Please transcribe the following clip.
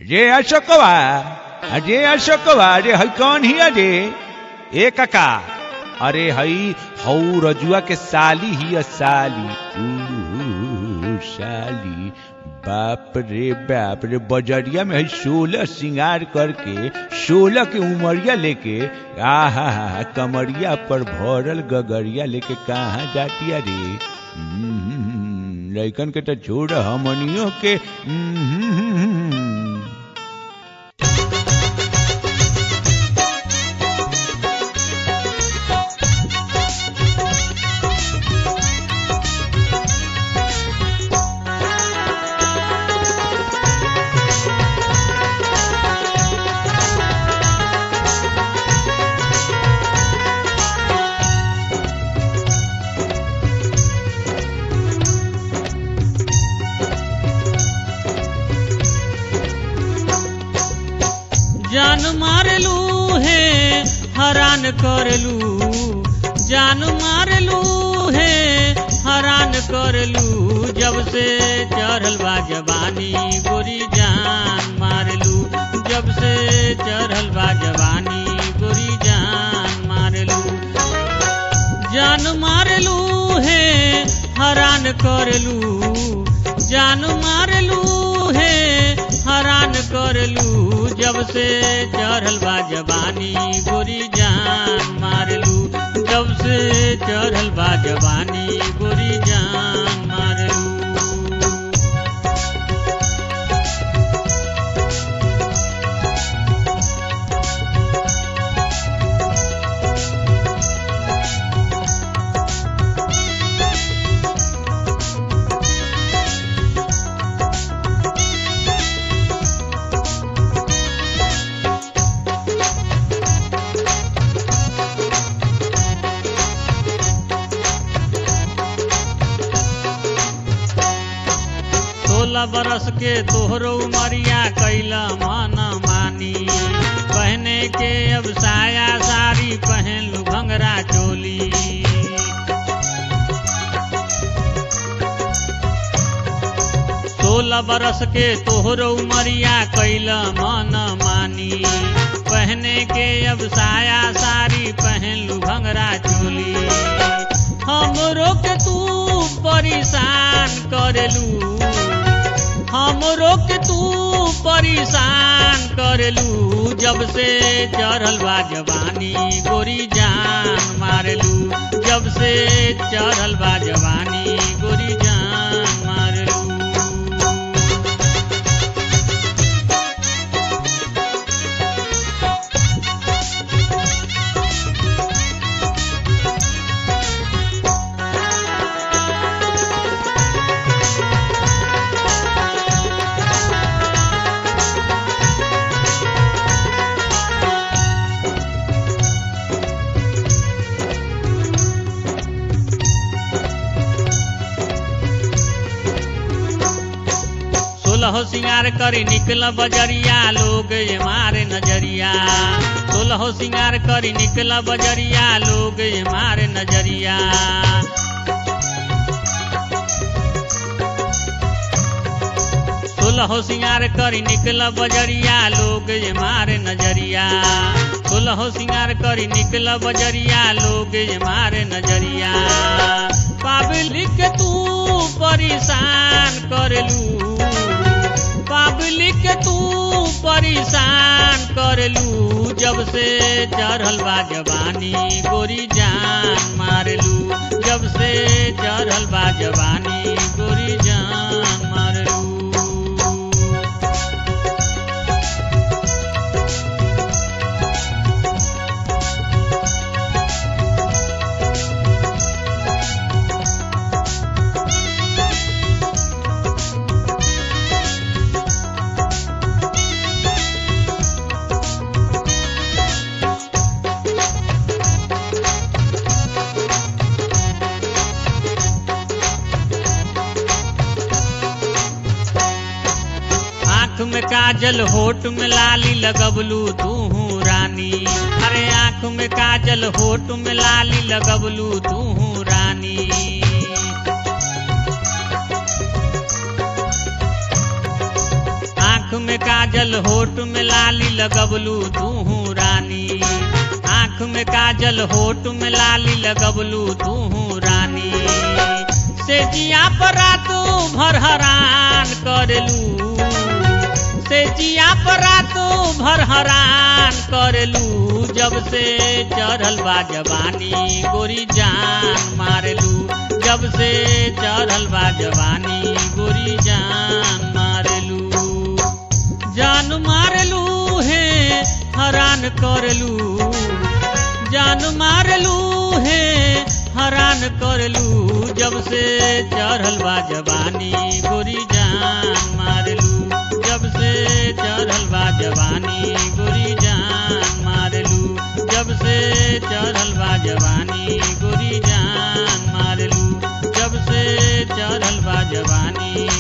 रे अशोकवा अरे अशोकवा अरे हई कौन ही अरे ए काका अरे हई हऊ रजुआ के साली ही साली ऊ, साली बाप रे बाप रे बजरिया में हई सोलह सिंगार करके सोलह के उमरिया लेके आहा हा कमरिया पर भरल गगरिया लेके कहाँ जातिया रे हम्म, लइकन के तो छोड़ हमनियों के हम्म, जान मारलू है हरान करलू जान मारलू है हरान करलू जब से चढ़ल बा जवानी गोरी जान मारलू जब से चढ़ल बा जवानी गोरी जान मारलू जान मारलू है हरान करलू जान मारलू है हरान करलू जब से चढ़ल बा जवानी गोरी जान मारलू जब से चढ़ल बा जवानी गोरी जान मारलू सोलह बरस के तोहरो उमरिया कैला मन मानी पहने के अब साया साड़ी पहन लू भंगरा चोली सोलह बरस के तोहरो उमरिया कैला मन मानी पहने के अब साया साड़ी पहन लू भंगरा चोली हमरो के तू परेशान करेलू हमरो के तू परेशान करलू जब से चढ़ल बा जवानी गोरी जान मारलू जब से चढ़ल बा जवानी गोरी जान मारलू सोलह सिंगार करी निकल बजरिया लोग ये मारे नजरिया सोलह सिंगार करी निकल बजरिया लोग ये मारे नजरिया सोलह सिंगार करी निकल बजरिया लोग ये मारे नजरिया सोलह सिंगार करी निकल बजरिया लोग ये मारे नजरिया पब्लिक तू परेशान करलू पब्लिक तू परेशान करलू जब से चढ़ल बा जवानी गोरी जान मारलू जब से चढ़ल बा जवानी गोरी जान मारलू आँख में काजल होठ में लाली लगबलू तू रानी अरे आँख में काजल होठ में लाली लगबलू तू रानी आँख में काजल काजल होठ में लाली लगबलू तूहू रानी आँख में काजल होठ में लाली लगबलू तूहू रानी से जिया पर रातू भर हरान करलू से जिया पर रातू भर हरान करलू जब से चढ़ल बा जवानी गोरी जान मारलू जब से चढ़ल बा जवानी गोरी जान मारलू जान मारलू है हरान करलू जान मारलू है हरान करलू जब से चढ़ल बा जवानी गोरी जान मारलू जब से चढ़ल बा जवानी गोरी जान मारलू जब से चढ़ल बा जवानी गोरी जान मारलू जब से चढ़ल बा जवानी